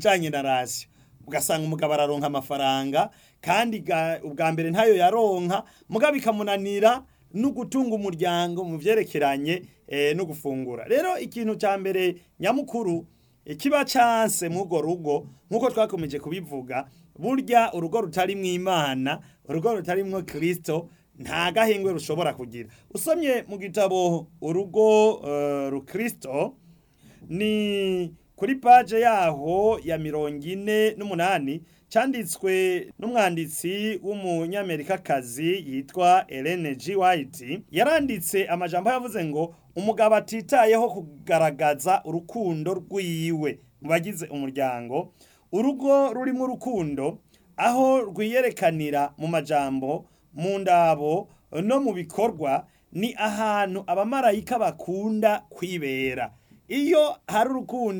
kijanye na rasiyo ugasanga umugabo araronka amafaranga kandi ga- ubwa mbere ntayo yaronka mugabo bikamunanira no gutunga umuryango mu vyerekeranye eh, no gufungura rero ikintu ca mbere nyamukuru eh, kiba canse mw'urwo rugo nk'uko twakomeje kubivuga burya urugo rutarimwo imana urugo rutarimwo kristo nta gahengwe rushobora kugira usomye mu gitabo urugo uh, rukristo ni kuri paje yaho ya mirongo ine n'umunani cyanditswe n'umwanditsi w'umunyamerikakazi yitwa Ellen G. White yaranditse amajambo yavuze ngo umugabo atitayeho kugaragaza urukundo rwiwe mu bagize umuryango urugo rurimo urukundo aho rwiyerekanira mu majambo mu ndabo no mu bikorwa ni ahantu abamarayika bakunda kwibera iyo hari urukundo